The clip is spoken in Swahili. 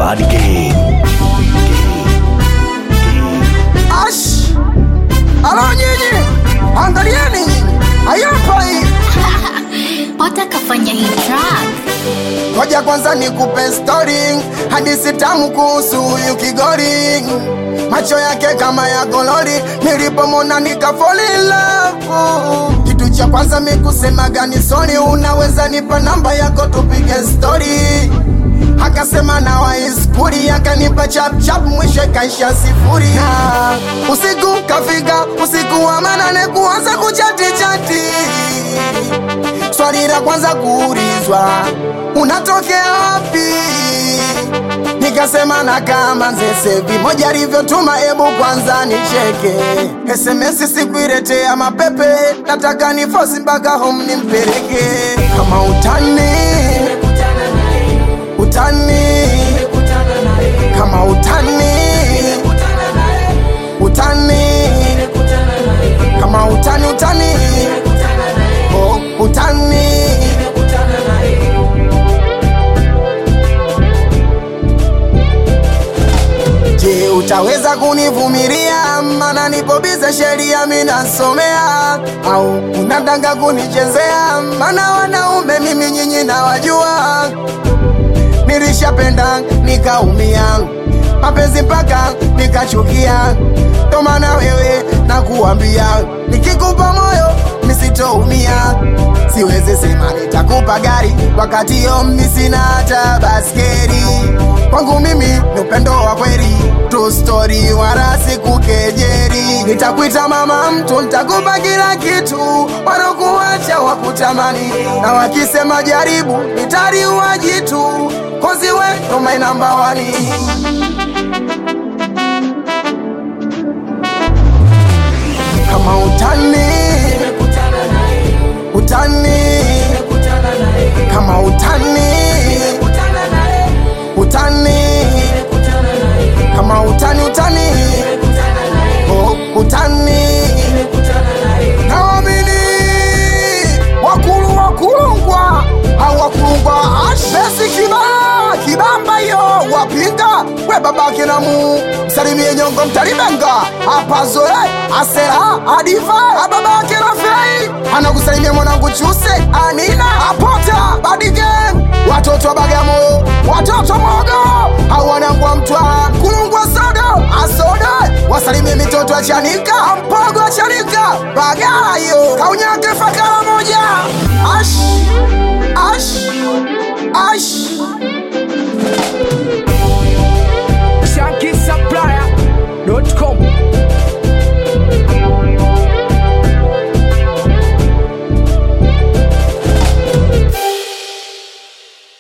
Bad Gang. Ash! Alo nyinyi, angalieni nyinyi, hayapa hii. Pota kafanya hii track. Ngoja kwanza nikupe story, hadithi tamu kuhusu huyu kigori. Macho yake kama ya golori, nilipomona nika fall in love. Kitu cha kwanza mi kusema gani sorry, unaweza nipa namba yako tupige story. Akasema na waiskuri, akanipa chap chap, mwisho ikaisha sifuri. Na usiku kafika, usiku wa manane, kuanza kuchati chati swali la kwanza kuulizwa unatokea wapi nikasema na kama nzesevi moja alivyotuma ebu kwanza nicheke sms sikuiletea mapepe nataka ni fosi mpaka home nimpeleke kama utani utani kama utani utani kama utani utani oh, utani Je, utaweza kunivumilia? Maana nipo bize sheria minasomea, au unataka kunichezea? Maana wanaume mimi nyinyi nawajua, nilishapenda nikaumia, mapenzi mpaka nikachukia. Ndo maana wewe nakuambia, nikikupa moyo nisitoumia, siwezi sema nitakupa gari wakati yo mimi sina hata baskeri. Kwangu mimi ni upendo wa kweli, true story, wala sikukejeri. Nitakuita mama mtu, nitakupa kila kitu, wanakuacha wakutamani, na wakisema jaribu, nitaliua jitu, kozi we ndo my number one. kama utani utani kama utani utani kama utani utani oh, utani naamini wakulu wakulungwa au wakulungwa ashesi kibaa kibamba hiyo wapinga we babake namu msalimie nyongo mtalibenga apazoe asera adifa ababake rafei anakusalimia mwanangu chuse anina apota badigem watoto wa bagamo watoto mogo au wanangu wa mtwara kulungwa sodo asode wasalimie mitoto ya chanika mpogo wa chanika bagayo kaunyake fakara moja ash